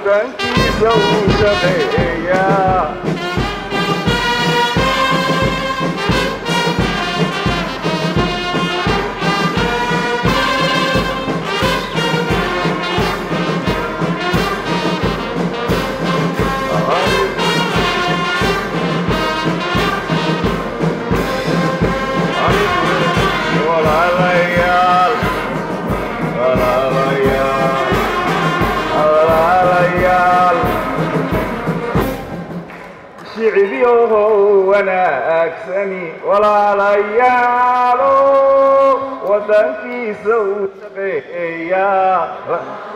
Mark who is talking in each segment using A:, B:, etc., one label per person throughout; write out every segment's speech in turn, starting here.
A: waddankiisa uu shaqeeyaa walaalayaal walaalayaal walaalayaal shicibyohow wanaagsani walaalayaalo waddankiisa uu shaqeeyaa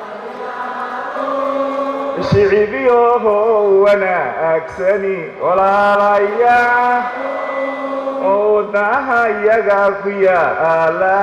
A: shicibyohow wanaagsani walaalayaal oo wadnaha iyaga ku yaala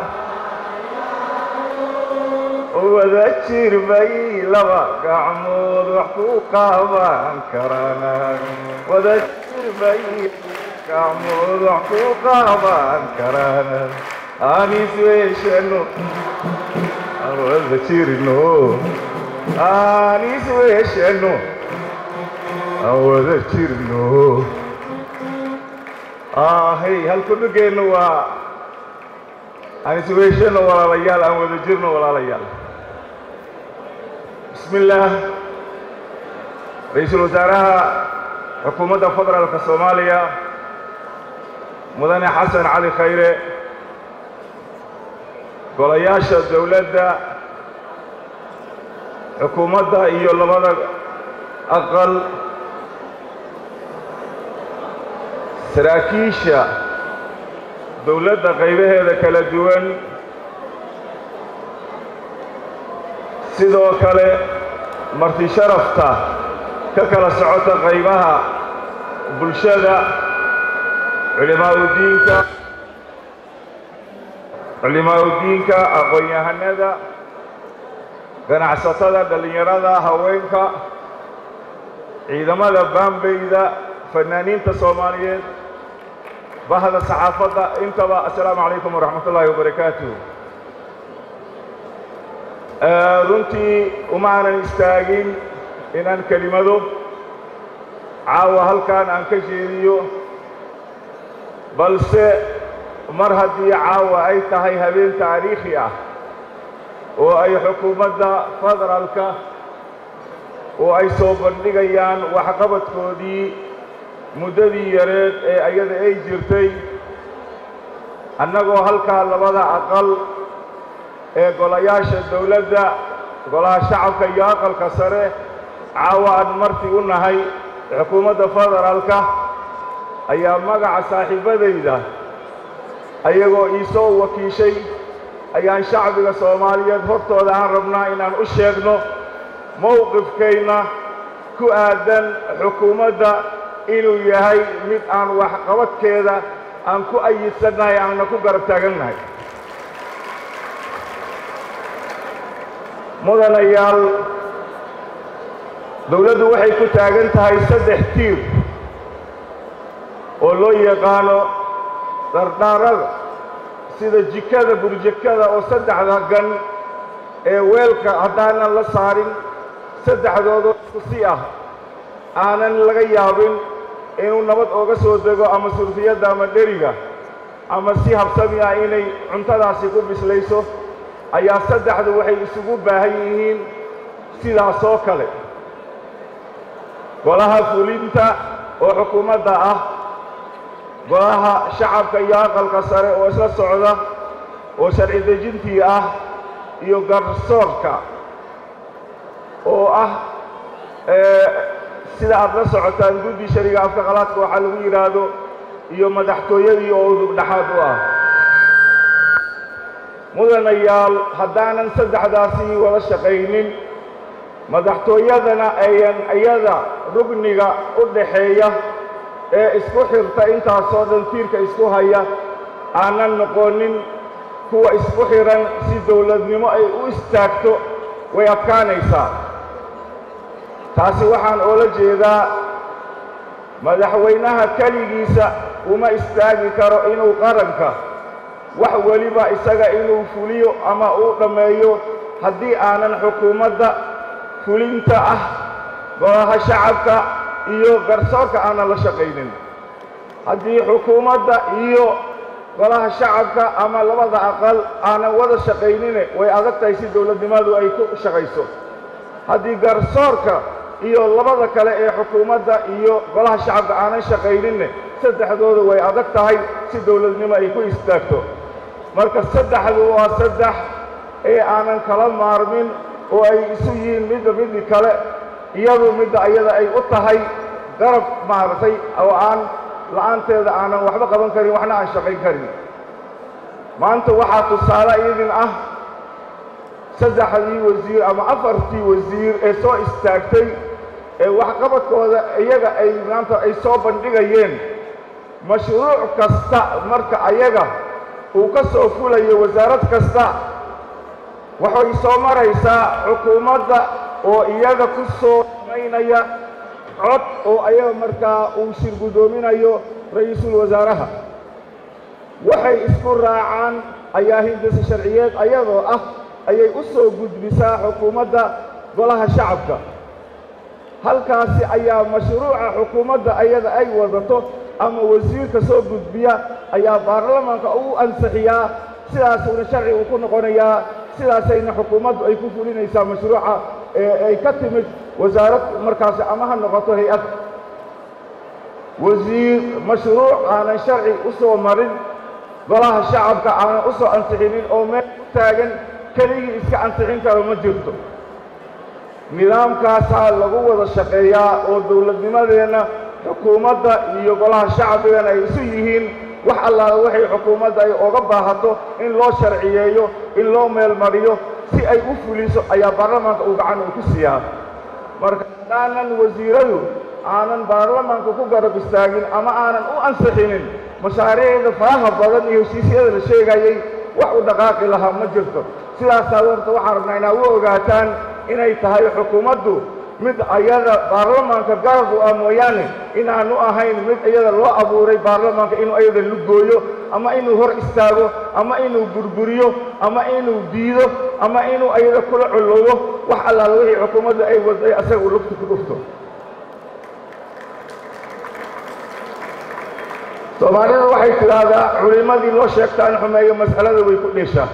A: wada jir bay laba gacmood wax ku qaban karaan wada jir bay gacmood wax ku qaban karaan aan isweeshano aan wada jirno aan isweeshano aan wada jirno hey halkudhugeennu waa aan isweeshano walaalayaal aan wada jirno walaalayaal bismi illaah ra-iisul wasaaraha xukuumadda federaalka soomaaliya mudane xasan cali khayre golayaasha dowladda xukuumadda iyo labada aqal saraakiisha dowladda qaybaheeda kala duwan sidoo kale marti sharafta ka kala socota qaybaha bulshada culimaaudiinka culimaaudiinka aqoon-yahanada ganacsatada dhallinyarada haweenka ciidamada baambeyda fanaaniinta soomaaliyeed bahda saxaafadda intaba assalaamu calaykum waraxmat ullaahi wabarakaatuh runtii uma aanan istaagin inaan kelimado caawa halkan aan ka jeediyo balse mar haddii caawa ay tahay habeen taariikhi ah oo ay xukuumadda federaalka oo ay soo bandhigayaan waxqabadkoodii muddadii yareed ee ayada ay jirtay annagoo halkaa labada aqal ee golayaasha dowladda golaha shacabka iyo aqalka sare caawa aan marti u nahay xukuumadda federaalka ayaa magaca saaxiibadayda ayagoo ii soo wakiishay ayaan shacbiga soomaaliyeed hortooda aan rabnaa inaan u sheegno mowqifkayna ku aadan xukuumadda inuu yahay mid aan waxqabadkeeda aan ku ayidsannahay aanna ku garab taagannahay mudanayaal dowladdu waxay ku taagan tahay saddex tiir oo loo yaqaano dhardhaarada sida jikada burjekada oo saddexda gan ee weelka haddaanan la saarin saddexdoodoo isku si ah aanan laga yaabin inuu nabad ooga soo dego ama surfiyadda ama dheriga ama si habsami ah inay cuntadaasi ku bislayso ayaa saddexdu waxay isugu baahan yihiin sidaas oo kale golaha fulinta oo xukuumadda ah golaha shacabka iyo aqalka sare oo isla socda oo sharci dejintii ah iyo garsoorka oo ah sida aad la socotaan guddi shariga afka qalaadka waxaa lagu yidhaahdo iyo madaxtooyadii oo udubdhaxaad u ah mudanayaal haddaanan saddexdaasi wada shaqaynin madaxtooyadana ayan iyada rugniga u dhaxeeya ee isku xirta intaasoo dhan tiirka isku haya aanan noqonin kuwa isku xihan si dowladnimo ay u istaagto way adkaanaysaa taasi waxaan oola jeedaa madaxweynaha keligiisa uma istaagi karo inuu qaranka wax weliba isaga inuu fuliyo ama uu dhammeeyo haddii aanan xukuumadda fulinta ah golaha shacabka iyo garsoorka aanan la shaqaynin haddii xukuumadda iyo golaha shacabka ama labada aqal aanan wada shaqaynine way adag tahay si dowladnimadu ay ku shaqayso haddii garsoorka iyo labada kale ee xukuumadda iyo golaha shacabka aanan shaqayninne saddexdooda way adag tahay si dowladnimo ay ku istaagto marka saddexdu waa saddex ee aanan kala maarmin oo ay isu yihiin midba midii kale iyadu midda ayada ay u tahay garab maaragtay oo aan la'aanteeda aanan waxba qaban karin waxna aan shaqayn karin maanta waxaa tusaale idin ah saddexdii wasiir ama afartii wasiir ee soo istaagtay ee waxqabadkooda iyaga ay maanta ay soo bandhigayeen mashruuc kasta marka ayaga uu ka soo fulayo wasaarad kasta waxay soo maraysaa xukuumadda oo iyaga ku soo samaynaya cod oo ayaga markaa uu shir guddoominayo ra'iisul wasaaraha waxay isku raacaan ayaa hindisa sharciyeed ayadoo ah ayay u soo gudbisaa xukuumadda golaha shacabka halkaasi ayaa mashruuca xukuumadda ayada ay wadato ama wasiirka soo gudbiya ayaa baarlamaanka ugu ansixiyaa sidaasuuna sharci uu ku noqonayaa sidaasayna xukuumaddu ay ku fulinaysaa mashruuca ee ay ka timid wasaarad markaasi ama ha noqoto hay-ad wasiir mashruuc aanan sharci u soo marin golaha shacabka aanan u soo ansixinin oo meel u taagan keligii iska ansixin karo ma jirto nidaamkaasaa lagu wada shaqeeyaa oo dowladnimadeenna xukuumadda iyo golaha shacbigana ay isu yihiin wax allaala waxay xukuumadda ay oga baahato in loo sharciyeeyo in loo meelmariyo si ay u fuliso ayaa baarlamaanka uu gacan uu ku siiyaa marka haddaanan wasiiradu aanan baarlamaanka ku garab istaagin ama aanan u ansixinin mashaariicda faraha badan iyo heshiisyada la sheegayay wax u dhaqaaqi lahaa ma jirto sidaasaa horta waxaan rabnaa inaa u ogaataan inay tahay xukuumaddu mid ayada baarlamaanka garab u ah mooyaane inaanu ahayn mid iyada loo abuuray baarlamaanka inuu ayada lugooyo ama inuu hor istaago ama inuu burburiyo ama inuu diido ama inuu ayada kula coloobo wax allaala wixii xukuumadda ay waday asaga uu lugta ku dhufto soomaalida waxay tidhaahdaa culimmadii loo sheegtaan xumeeyo mas'alada way ku dheeshaa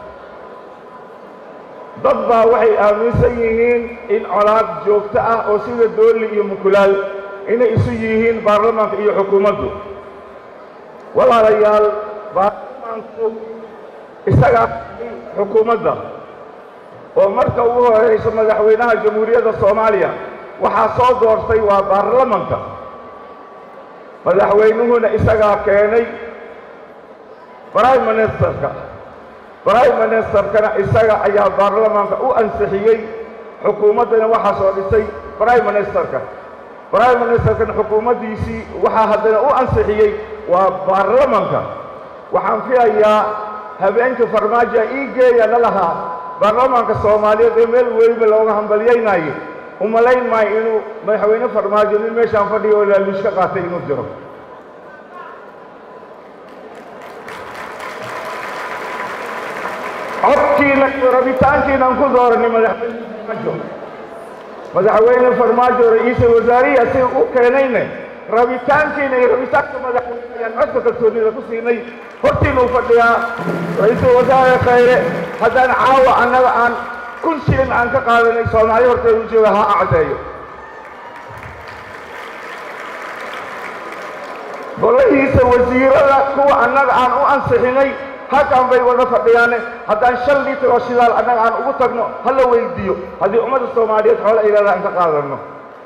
A: dad baa waxay aaminsan yihiin in colaad joogto ah oo sida doolli iyo mukulaal inay isu yihiin baarlamaanka iyo xukuumaddu walaalayaal baarlamaanku isagaa xukuumadda oo marka ugu horayso madaxweynaha jamhuuriyadda soomaaliya waxaa soo doortay waa baarlamanka madaxweynuhuna isagaa keenay prime ministerka prime ministerkana isaga ayaa baarlamaanka u ansixiyey xukuumaddana waxaa soo dhisay prime ministerka prime ministerkana xukuumaddiisii waxaa haddana u ansixiyey waa baarlamanka waxaan filayaa habeenkii farmaajo ii geeya la lahaa baarlamaanka soomaaliyeed ee meel weliba looga hambalyaynaayo umalayn maayo inuu madaxweyne farmaajo nin meeshaan fadhiyo oo laaluush ka qaatay inuu jiro codkiina iyo rabitaankiinaan ku dooranay madaxweyne farmaajo madaxweyne farmaajo ra-iisul wasaarihi asiga u keenayne rabitaankiina iyo rabitaanka madaxweyne ayaan codka kalsoonida ku siinay hortiina u fadhiyaa ra-iisul wasaare khayre haddaan caawa annaga aan kun shilin aan ka qaadanay soomaali horteeda u jooga ha acdeeyo golahiisa wasiirada kuwa annaga aan u ansixinay halkan bay wada fadhiyaane haddaan shan litir oo shidaal annaga aan ugu tagno ha la weydiiyo haddii ummadda soomaaliyeed xoole ay leedahay aan ka qaadanno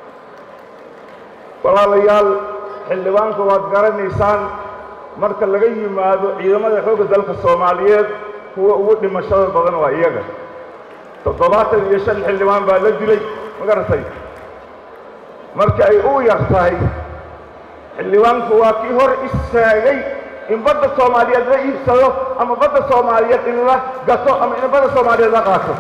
A: walaalayaal xildhibaanka waad garanaysaan marka laga yimaado ciidamada xoogga dalka soomaaliyeed kuwa ugu dhimashada badan waa iyaga toddobaatan iyo shan xildhibaan baa la dilay ma garatay marka ay u yar tahay xildhibaanku waa kii hor istaagay in badda soomaaliyeed la iibsado ama badda soomaaliyeed in la gato ama in badda soomaaliyeed la qaato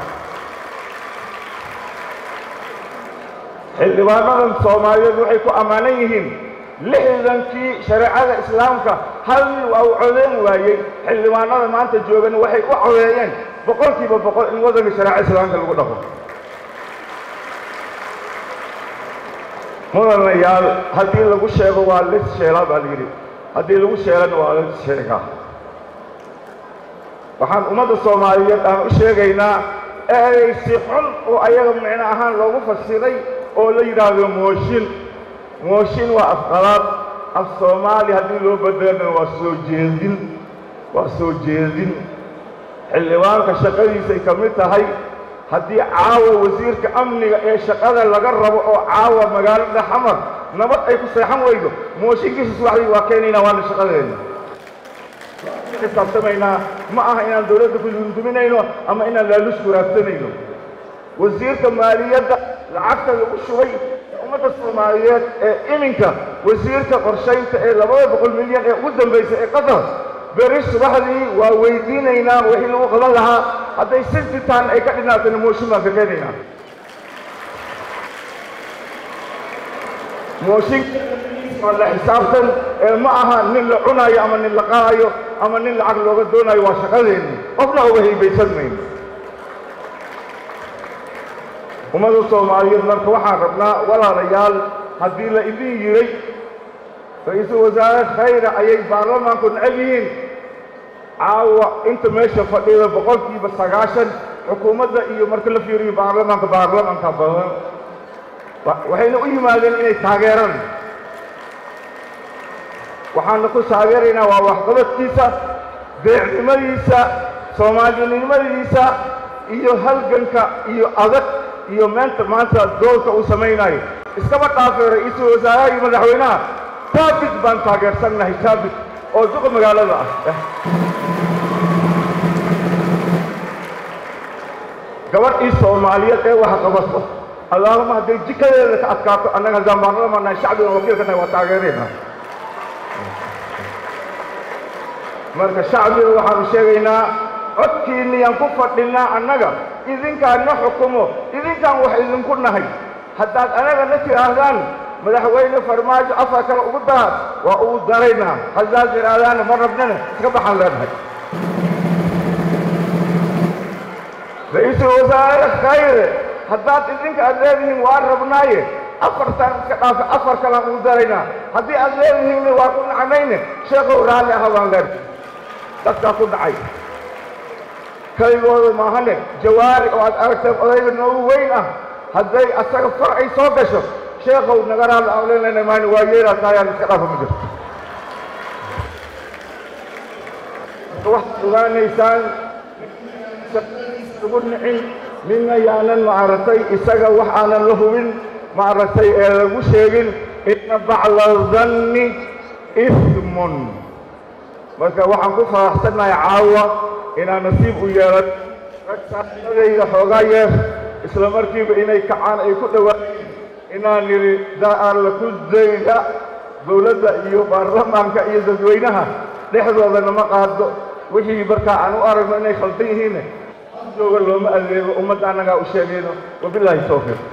A: xildhibaanadan soomaaliyeed waxay ku ammaanan yihiin lixdankii shareecada islaamka hal nin waa u codeyn waayey xildhibaanada maanta joogan waxay u codeeyeen boqolkiiba boqol in waddanka shareeca islaamka lagu dhaqo mudanayaal haddii lagu sheego waa lis sheelaa baa layidhi haddii lagu sheelana waa lis sheegaa waxaan ummadda soomaaliyeed aan u sheegaynaa ereysi xun oo ayaga micno ahaan loogu fasiray oo la yidhaahdo mooshin mooshin waa afqalaad af soomaali haddii loo bedelana waa soo jeedin waa soo jeedin xildhibaanka shaqadiisay ka mid tahay haddii caawa wasiirka amniga ee shaqada laga rabo oo caawa magaalada xamar nabad ay ku seexan weydo mooshinkiisa subaxdii waa keenaynaa waana shaqadeenna xisaabtamaynaa ma aha inaan dawladda ku dunduminayno ama inaan laalush waraagsanayno wasiirka maaliyadda lacagta lagu shubay ummadda soomaaliyeed ee iminka wasiirka qorshaynta ee labada boqol milyan ee ugu dambaysa ee qatar beri subaxdii waa weydiinaynaa wixii lagu qaban lahaa hadday sintitaan ay ka dhinaatana mooshin baan ka keenaynaa mooshinka waa la xisaabtan ee ma aha nin la cunaayo ama nin la qaadayo ama nin lacag looga doonayo waa shaqadeenni qofna uga haybaysan mayno ummadda soomaaliyeed marka waxaan rabnaa walaalayaal haddii la idin yiray ra-iisul wasaare khayra ayay baarlamaanku necab yihiin caawa inta meesha fadhida boqolkiiba sagaashan xukuumadda iyo marka la fiiriyo baarlamaanka baarlamaanka badan waxayna u yimaadeen inay taageeraan waxaana ku taageeraynaa waa waxqabadkiisa deecnimadiisa soomaalinimadiisa iyo halganka iyo adag iyo meenta maanta doolka uu samaynayo iskaba dhaafay ra-iisul wasaaraha iyo madaxweynaha taabit baan taageersannahay taabit oo duqa magaalada ah gabadhii soomaaliyeed ee wax qabato allaahuma hadday jikadeeda ka adkaato annaga haddaan baarlamaannahay shacbigan wakiilkanahay waa taageeraynaa marka shacbiga waxaanu sheegaynaa codkiinniyaan ku fadhinnaa annaga idinkaan na xukumo idinkaan wax idinku nahay haddaad anaga na tidhaahdaan madaxweyne farmaajo afar kale ugu daraad waa ugu daraynaa haddaad tidhaahdaana ma rabnana iska baxaan leenahay ra-iisul wasaare khayre haddaad idinka aad leedihiin waa rabnaaye afartaan iska dhaafa afar kalaan ugu daraynaa haddii aad leedihiinna waa ku nacnayne sheekow raalli aha baan leenahay dadkaa ku dhacay kaligooda maahane jawaari oo aad aragteen odayga noogu weyn ah hadday asaga far ay soo gasho sheekow naga raalli aan leenayna maan waa yeelaa taayaan iska dhaafa ma jirto waxaad ogaanaysaan ugu nicin midna yaanan maaragtay isaga wax aanan la hubin maaragtay ee lagu sheegin inna bacla danni ismun marka waxaan ku faraxsannahay caawa inaan nasiib u yeelan rag saaxiibadayda xoogaa yeer isla markiiba inay kacaan ay ku dhowaayeen inaan nidhi daalla ku dayda dawladda iyo baarlamaanka iyo dadweynaha dhexdooda nama qaado wixii markaa aan u aragno inay khaldan yihiinne jooga looma adeego ummadda annagaa u sheegayno wabilaahi tawfiiq